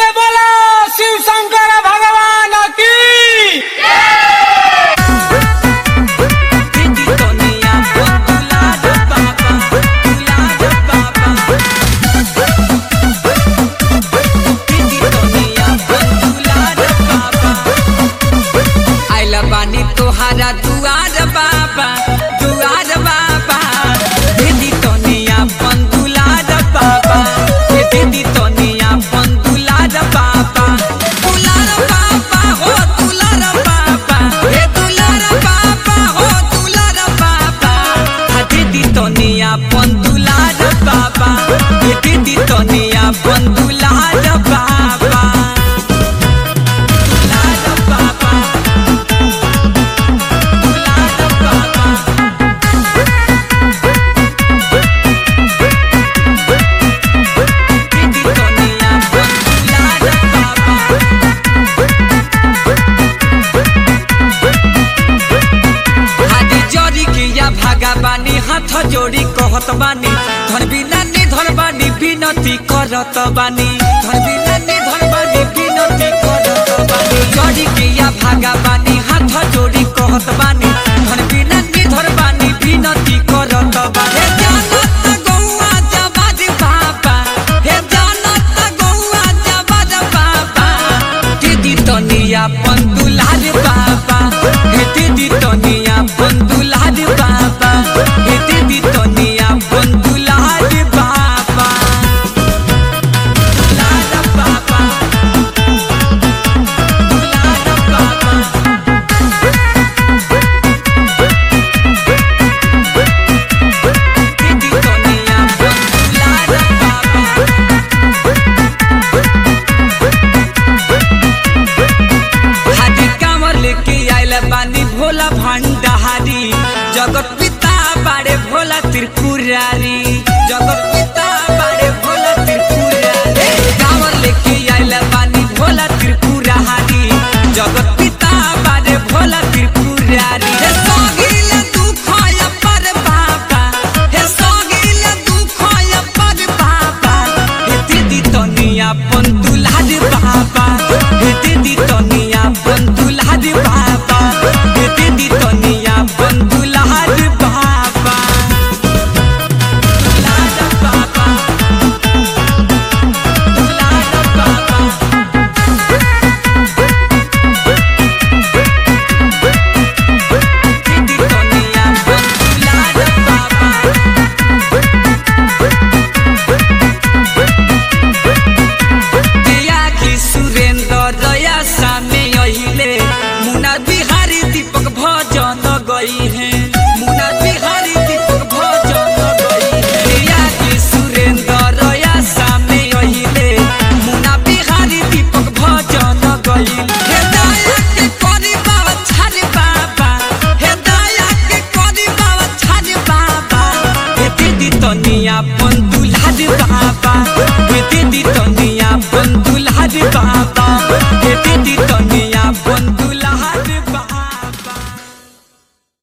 से बोलो शिव शंकर भगवान की आइल बानी तोहारा दुआर बाबा दुआर बाबा दीदी तोनिया अपन दुलार बाबा हे दीदी तोनिया अपन दुलार बाबा दुलार बाबा हो दुलार बाबा हे दुलार बाबा हो दुलार बाबा हा दीदी तोनिया अपन दुलार बाबा हे दीदी तोनिया अपन दुलार बाबा दुलार बाबा भागा बानी हाथ जोड़ी कहत बानी धर बिना नि धर बानी विनती करत बानी धर बिना